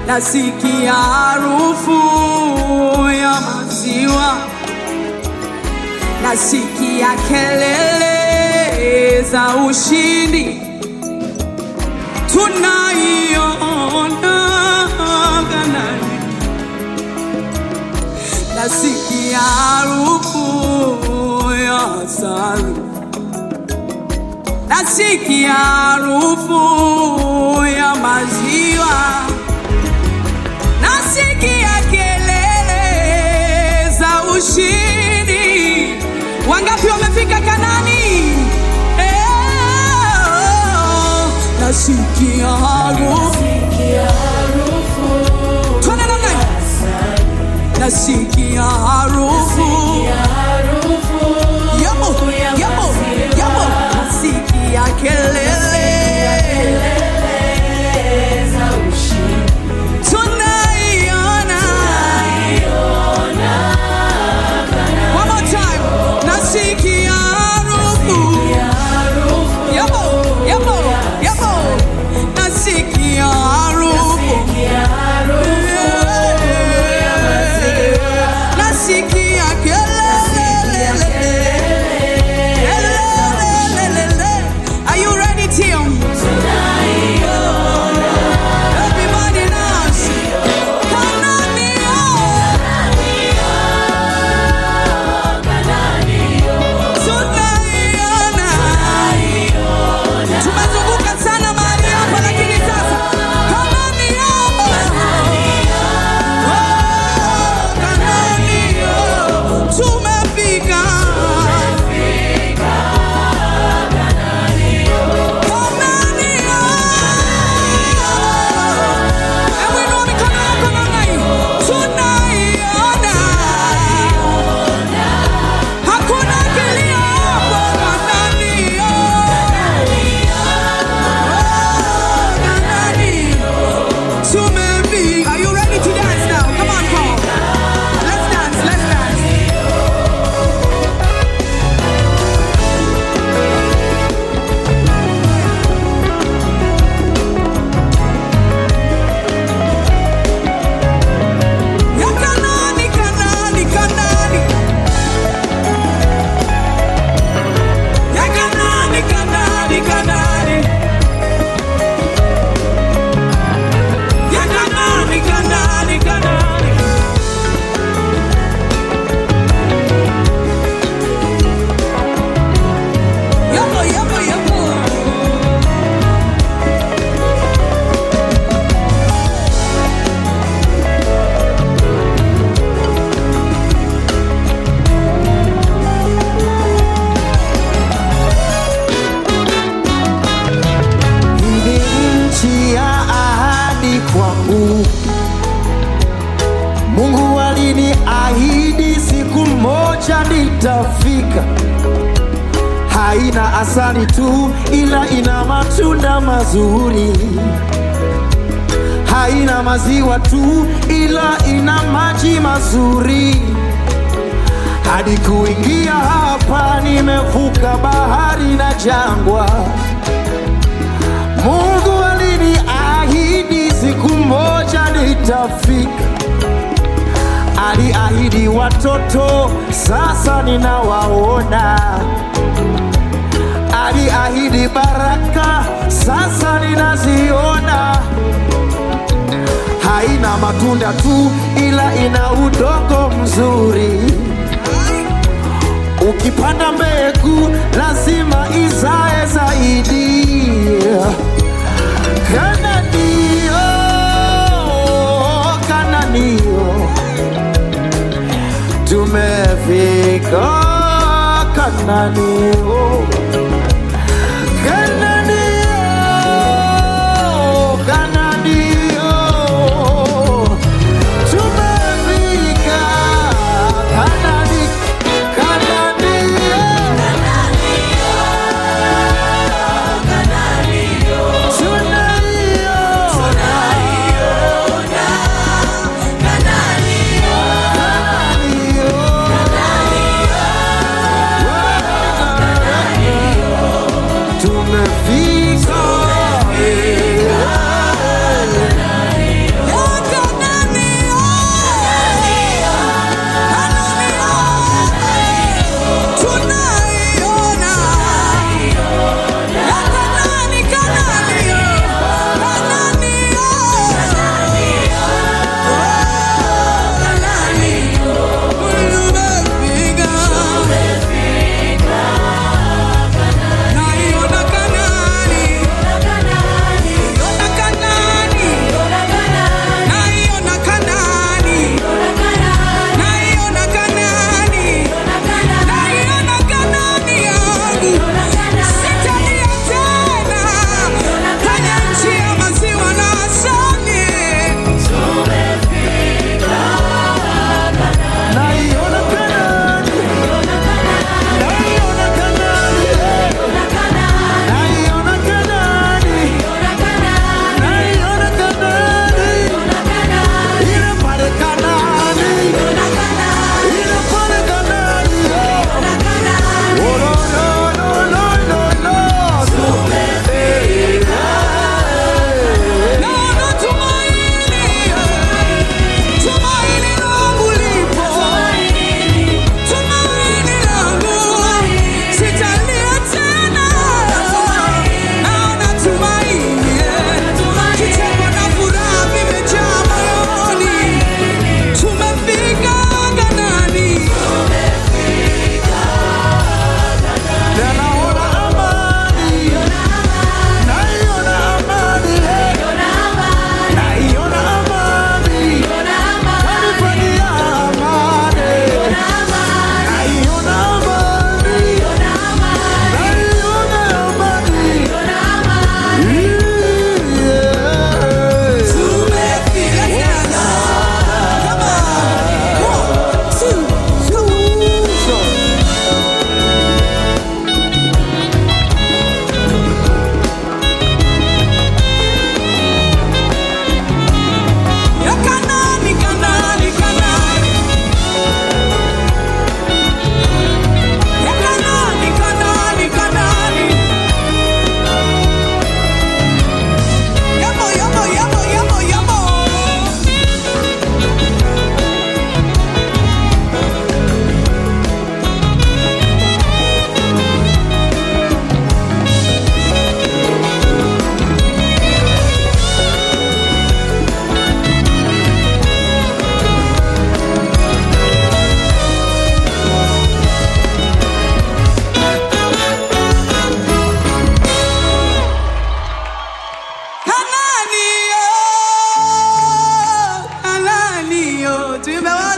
nasikia harufu ya maziwa, nasikia kelele za ushindi, tunaiona Kanaani, nasikia harufu ya asali, nasikia harufu ya maziwa nasikia kelele za ushindi. Wangapi wamefika Kanani? Eh, nasikia harufu Twende namna hii. nasikia harufu yamo yamo yamo, nasikia kelele tunaiona One more time. Nasikia harufu. Yabo, yabo, yabo. Nasikia harufu. Nasikia kelele. Kelele. Are you ready, Tim? Everybody dance. Kanania. Tunaiona. Tumezunguka sana mahali hapa lakini sasa Kanania. Oh, Kanania. Tumefika. Kanania. Hebu inua mikono yako namna hii. Tunaiona. Hakuna kilio hapo Kanania. Tumefika. Are you ready to dance now? Come on, come on. Let's dance, let's dance. Ya Kanani, Kanani, Kanani. Ya Kanani, Kanani, Kanani. Ya Kanani, Kanani, Kanani. Yabo, yabo, yabo. Hii ni nchi ya ahadi kwangu. Mungu aliniahidi siku moja nitafika. Haina asali tu, ila ina matunda mazuri. Haina maziwa tu, ila ina maji mazuri. Hadi kuingia hapa, nimevuka bahari na jangwa. Mungu aliniahidi siku moja nitafika. Aliahidi watoto, sasa ninawaona. Aliahidi baraka, sasa ninaziona. Haina matunda tu, ila ina udongo mzuri. Ukipanda mbegu lazima izae zaidi. Kananio, Kananio, tumefika Kananio, Kananio, Kananio, tumefika Kanani, Kananio. Tunaiona. tuimbe wote